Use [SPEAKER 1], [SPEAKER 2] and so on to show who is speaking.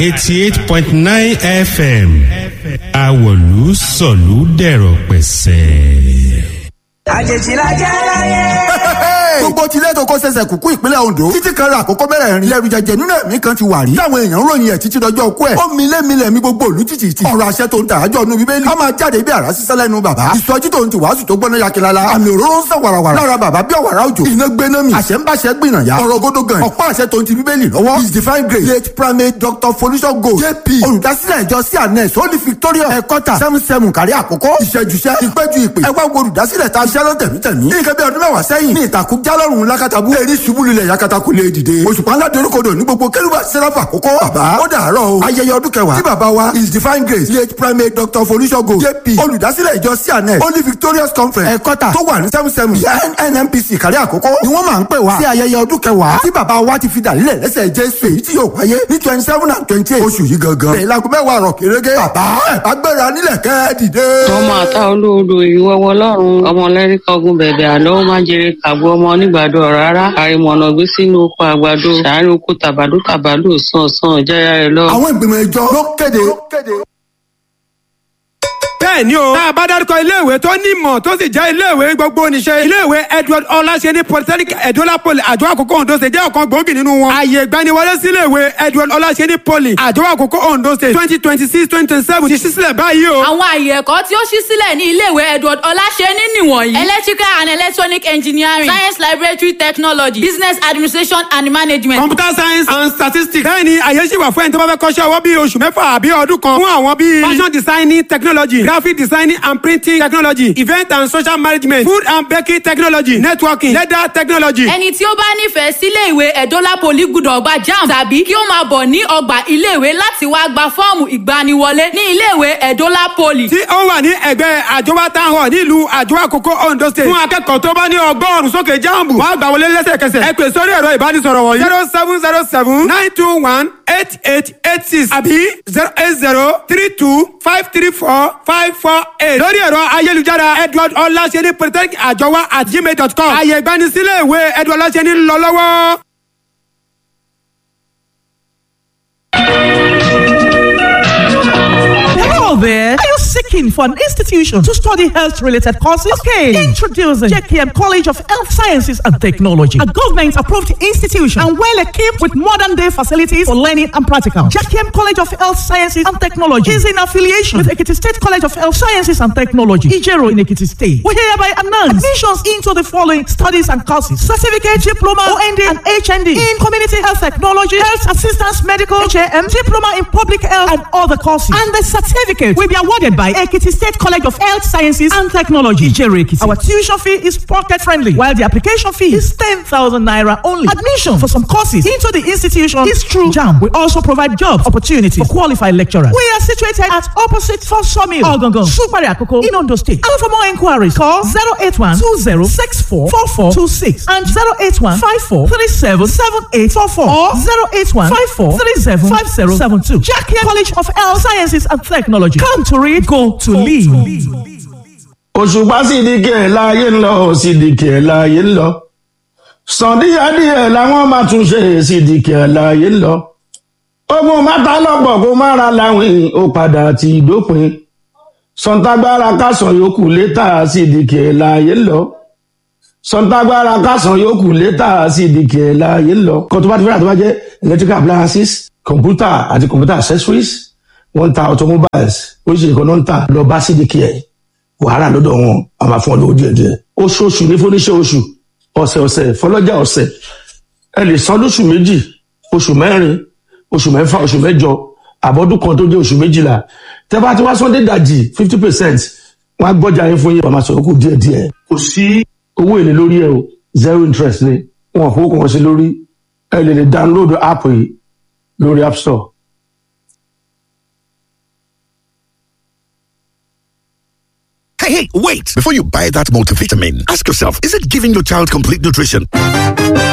[SPEAKER 1] eighty eight point nine fm awolu sọ̀lú dẹ̀rọ̀ pẹ̀sẹ̀.
[SPEAKER 2] àjèjì la jẹ́ láyé.
[SPEAKER 3] gbogbo tilé tó kó ṣẹ̀ṣẹ̀ kúkú ìpínlẹ̀ Ondo títí kan ra àkókò mẹ́rẹ̀ẹ̀rin lẹ́rù jẹjẹ nínú ẹ̀mí kan ti wà rí táwọn èèyàn ń ròyìn ẹ̀ títí dọjọ́ ọkú ẹ̀ ó milé milẹ̀ mi gbogbo òlú títì tì ọ̀rọ̀ àṣẹ tó ń tà ájọ́ nu bíbélì a máa jáde bí àrá sísẹ́ lẹ́nu bàbá ìsọjí tó ń ti wàásù tó gbọ́ná yakilala àmì òróró ń sàn wàràwàrà lára bàbá bí ọ̀wàrà òjò iná gbéná mi àṣẹ ń báṣẹ gbìnà ya ọ̀rọ̀ gódó gan ọ̀pá àṣẹ tó ń ti bíbélì lọ́wọ́ his divine grace late primate doctor folisho gold jp olùdásílẹ̀ ìjọ cns holy victoria ẹ̀kọ́tà seven seven kárí àkókò ìṣẹ́júṣẹ́ ìpẹ́jù ìpè ẹ wá wo olùdásílẹ̀ ta iṣẹ́ ló tẹ̀mítẹ̀mí ní ìkẹ́bí ọdún mẹ́wàá sẹ́yìn ní ìtàkùn jálọ́rùn lákàtàbú èrí ṣubú lulẹ̀ yakata kò lè dìde òṣùpá ńlá dorókodò ní gbogbo kérúbà sẹ́ráfà àkókò bàbá ó dàárọ̀ o ayẹyẹ ọdún kẹwàá tí bàbá wa his divine grace late primate doctor folishogo jp olùdásílẹ̀ ìjọ cns holy victorious conference ẹ̀kọ́tà tó wà ní seven seven nnpc kárí àkókò ni wọ́n máa ń pè wá sí ayẹyẹ ọdún kẹwàá tí bàbá wa ti fi dàlílẹ̀ lẹ́sẹ̀ jésù èyí tí yóò wáyé ní twenty seven and twenty eight oṣù yìí gangan bẹ̀rẹ̀ láago mẹ́wàá rọ̀ kérégé bàbá ẹ̀ bá gbéra nílẹ̀ kẹ́ dìde.
[SPEAKER 4] ọmọ àtà olóodo ìwọ́wọ́ lọ́rùn ọmọ lẹ́rìkọ́gun bẹ̀bẹ̀ àlọ́ ó má jèrè kàgbọ́ ọmọ onígbàdo rárá àrìmọ̀nà gbé sínú oko àgbàdo sàárín oko tàbádó tàbádó sàn sàn jẹ́yà rẹ̀ lọ.
[SPEAKER 3] àwọn ìgbìmọ̀ ìjọ ló kéde.
[SPEAKER 5] bẹ́ẹ̀ ni o. tá a bá dárúkọ iléèwé tó ní ìmọ̀ tó sì jẹ́ iléèwé gbogbo oníṣẹ́. iléèwé edward ọláṣẹ́ni polytechnic edola poly àjọ àkókò ondo state jẹ́ ọ̀kan gbòógì nínú wọn. ààyè ìgbaniwọlé sí iléèwé edward ọláṣẹ́ni poly àjọ àkókò ondo state twenty twenty six twenty twenty seven ti ṣí sílẹ̀ báyìí o.
[SPEAKER 6] àwọn àyè ẹ̀kọ́ tí ó ṣí sílẹ̀ ní iléèwé edward ọláṣẹ́ni nìwọ̀nyí. electrical and electronic engineering science laboratory technology business administration and management.
[SPEAKER 5] computer science and statistics. bẹ́ẹ̀ ni àyè ṣì wà fún ẹni tó bá fẹ́ kọ́ṣẹ́ ọwọ́ bíi oṣù mẹ́fà àbí ọdún kan fún àwọn bíi fashion designing technology graphic designing and printing technology event and social management food and baking technology networking leather technology.
[SPEAKER 6] ẹni tí ó bá nífẹ̀ẹ́ sílé ìwé ẹ̀dọ́là poli gbúdọ̀ gba jam tàbí kí ó máa bọ̀ ní ọgbà iléèwé láti wá gba fọ́ọ̀mù ìgbaniwọlé ní iléèwé ẹ̀dọ́là poli.
[SPEAKER 5] tí ó wà ní ẹgbẹ́ àjọwá town hall nílùú àjọwá àkókò ondo state fún akẹ́kọ̀ọ́ tó bá ní ọgọ́rùn-ún sókè jáàmù wọ́n á gbà wọlé lẹ́sẹ̀kẹsẹ̀ ẹ pè sórí ẹ̀rọ ìbánisọ̀rọ̀ wọ̀nyí zero seven zero seven nine two one eight eight eight six àbí zero eight zero three two five three four five four eight lórí ẹ̀rọ ayélujára edward ọláṣẹ́ni polytechnic àjọwá at gmail dot com àyè ìgbanisílẹ̀ ìwé edward ọláṣẹ́ni ń lọ lọ́wọ́.
[SPEAKER 7] Hello there. Are you seeking for an institution to study health related courses? Okay. Introducing JKM College of Health Sciences and Technology, a government approved institution and well equipped with modern day facilities for learning and practical. JKM College of Health Sciences and Technology is in affiliation with Ekiti State College of Health Sciences and Technology, Ijero in Ekiti State. We hereby announce admissions into the following studies and courses certificate, diploma, OND, and HND in community health technology, health assistance, medical, HAM, diploma in public health, and other courses. And the certificate will be awarded by Ekiti State College of Health Sciences and Technology, Ijero Ekiti. Our tuition fee is pocket friendly, while the application fee is 10,000 naira only. Admission for some courses into the institution is through JAM. We also provide job opportunities for qualified lecturers. We are situated at opposite for Sawmill, Ogongon, Supari Akoko, in Ondo State. And for more inquiries, call 081 2064 4426 and 081 54 37 7844 or 081 54 37 5072. Jackie College of Health Sciences and Technology. Come to read, go to lead.
[SPEAKER 8] òṣùpá sídìkì ẹ̀ láàyè ń lọ sídìkì ẹ̀ láàyè ń lọ sàn díẹ̀díẹ̀ làwọn máa tún ṣe sídìkì ẹ̀ láàyè ń lọ ogun mẹ́ta lọ́pọ̀ kó má ra láwìn ó padà ti dópin sọ̀ǹtàgbára kásán yòókù létà sídìkì ẹ̀ láàyè ń lọ sọ̀ǹtàgbára kásán yòókù létà sídìkì ẹ̀ láàyè ń lọ kó tó bá ti fẹ́ràn tó bá jẹ́ electrical appliances computer àti computer accessories wọ́n ń ta automobiles oríṣiríṣi kan náà ń tà lọ bá sídìkì ẹ̀ wàhálà lọ́dọ̀ wọn a máa fún ọ lówó díẹ̀ díẹ̀ oṣooṣù ní fúnníṣẹ́ oṣù ọ̀sẹ̀ ọ̀sẹ̀ fọlọ́jà ọ̀sẹ̀ ẹ lè san lóṣù méjì oṣù mẹ́rin oṣù mẹ́fà oṣù mẹ́jọ àbọ̀dún kan tó jẹ́ oṣù méjìlá tẹ́ bá ti wá sọ́ndé dàjì fifty percent wọ́n á gbọ́jà yín fún yín wọ́n máa sọ̀rọ̀ kù díẹ̀ díẹ̀ kò sí owó èlé lórí ẹ o zero interest ni wọn kò kàn sí lórí ẹ lè lè download app yìí lórí app store.
[SPEAKER 9] Hey, hey, wait! Before you buy that multivitamin, ask yourself, is it giving your child complete nutrition?